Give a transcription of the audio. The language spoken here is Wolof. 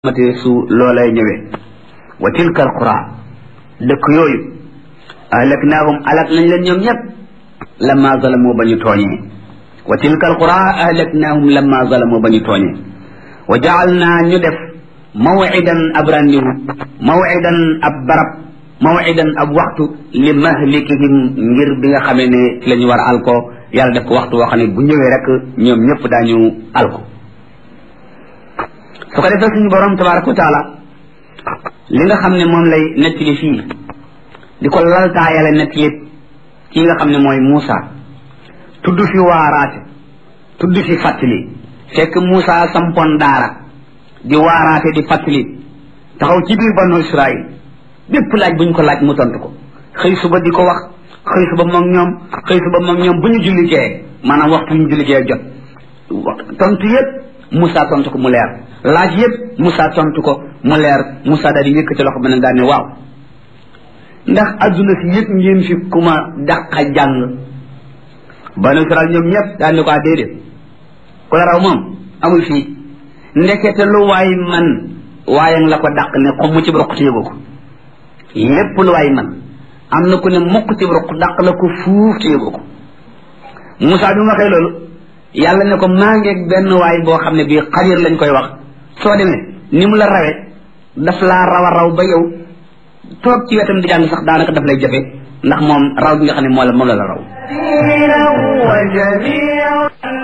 mate su loolay ñëwee wa tilka alqura dëkk yooyu ahlaknaahum alak nañ leen ñoom ñëpp lamma zalamu ba ñu tooñee wa tilka alqura ahlaknaahum lamma zalamu ba ñu tooñee wa jaalnaa ñu def mawidan ab randiwu mawidan ab barab mawidan ab waxtu li mahlikihim ngir bi nga xamee ne ci la ñu war a alko yàlla def ko waxtu woo xam ne bu ñëwee rek ñoom ñëpp daañu alko su ko defee suñu borom tabaraka wa taala li nga xam ne moom lay nettali fii di ko laltaayale nettali ki nga xam ne mooy Muusa tudd fi waaraate tudd fi fàttali fekk Muusa sampoon daara di waaraate di fàttali taxaw ci biir banu Israil bépp laaj bu ñu ko laaj mu tontu ko xëy suba di ko wax xëy suba moom ñoom xëy suba moom ñoom bu ñu jullikee maanaam waxtu ñu jullikee jot tontu yépp Moussa tontu ko mu leer laaj yëpp Moussa tontu ko mu leer Moussa daal di yëkkati loxo ba ne daal ne waaw ndax adduna si yëpp ngeen fi ku ma dàqa jàng banu Israel ñoom ñëpp daal ne ko déedéet ku la raw moom amul fii ndekete lu waay man waaye la ko dàq ne ko mu ci roq te yëgu ko lépp lu waay man am na ku ne mukk ci roq dàq la ko fuuf te yëgu ko Moussa bi ma waxee loolu yàlla ne ko maa ngeeg benn waay boo xam ne bii xadir lañ koy wax soo demee ni mu la rawe daf laa raw a raw ba yow toog ci wetam di jàng sax daanaka daf lay jafe ndax moom raw bi nga xam ne moo la moom la la raw